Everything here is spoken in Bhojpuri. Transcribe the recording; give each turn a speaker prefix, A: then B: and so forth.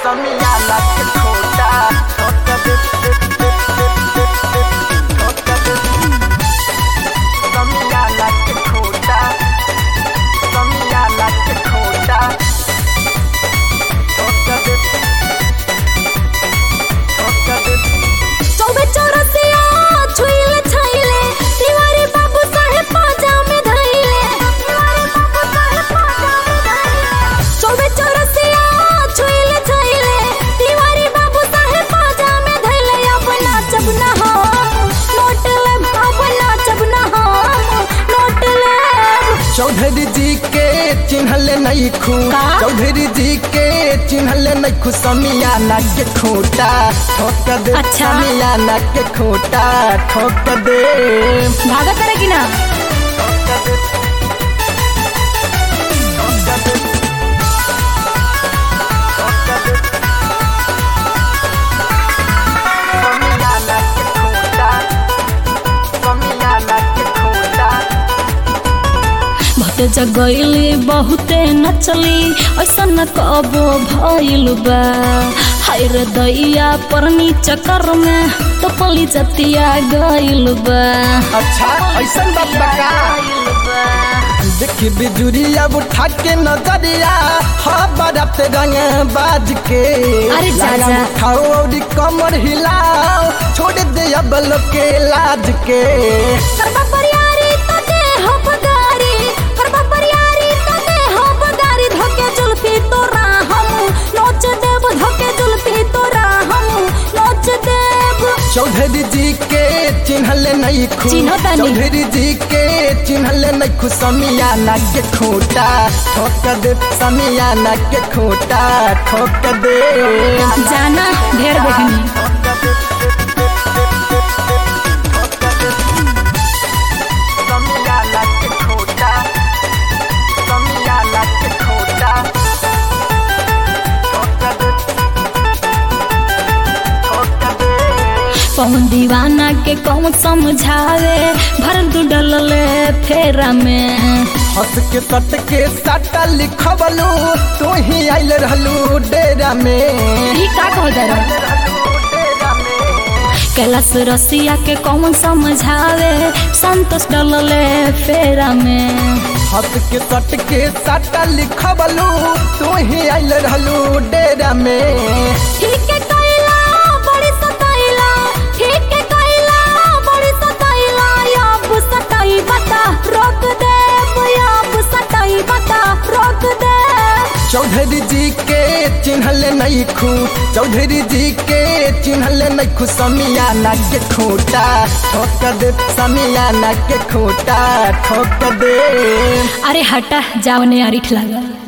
A: समियाना के खोटा ठोक दे ठोक दे समियाना के खोटा समियाना के खोटा ठोक दे ठोक दे
B: चौबे चौरसिया छुइले छाइले तिवारी बाबू साहेब पाजा में धइले तिवारी बाबू साहेब पाजा में धइले चौबे चौरसिया छुइले छाइले तिवारी बाबू साहेब पाजा में धइले अब नाचब ना हम नोट लेब अब नाचब ना हम नोट लेब
A: चौधरी जी के चिन्हले नहीं खू
B: का?
A: चौधरी जी के चिन्हले नहीं खू समियाना के खोटा ठोक दे
B: अच्छा।
A: समियाना के खोटा ठोक दे
B: भागत करे कि ना
A: ठोक दे ठोक दे ठोक दे समियाना के खोटा समियाना के खोटा
B: बहुत जगैली बहुते नचली ऐसा न कबो भइल बा हाय रे दैया परनी चक्कर में तो पली जतिया गइल बा
A: अच्छा ऐसन बात बा का देखी बिजुरिया उठा के नजरिया हाँ बरत रंग बाज के
B: अरे
A: लगा
B: चाचा।
A: उठाओ और कमर हिलाओ छोड़ दे अब लोग के लाज के
B: करबा परियारी तो दे हो बगारी करबा परियारी तो दे हो बगारी धोके जुल्फी तोरा हम नोच देब धोके जुल्फी तोरा हम नोच देब
A: चौधरी जी के चिन्हले नहीं खू
B: चिन्हो तानी।
A: चौधरी जी के चिन्हले नहीं खू समियाना के खोटा ठोक दे समियाना के खोटा ठोक दे
B: जाना ढेर देखनी
A: समियाना के खोटा समियाना के खोटा ठोक दे ठोक दे
B: पवन दीवाना के कौन समझावे भर दू डलले फेरा में
A: हंस के सट के सटा लिखबलू तू ही आइल रहलू डेरा में
B: ई का कह दे कैलाश रसिया के कौन समझावे संतोष डलले फेरा में
A: हंस के सट के सटा लिखबलू तू ही आइल रहलू डेरा में
B: ठीक है कैला बड़ी सताइला ठीक है कैला बड़ी सताइला अब सताई बता रोक दे अब सताई बता रोक दे
A: चौधरी जी के चिन्हले नहीं खू चौधरी जी के चिन्हले नहीं खू समियाना के खोटा ठोक दे समियाना के खोटा ठोक दे
B: अरे हटा जाओ ने अरिठ लगा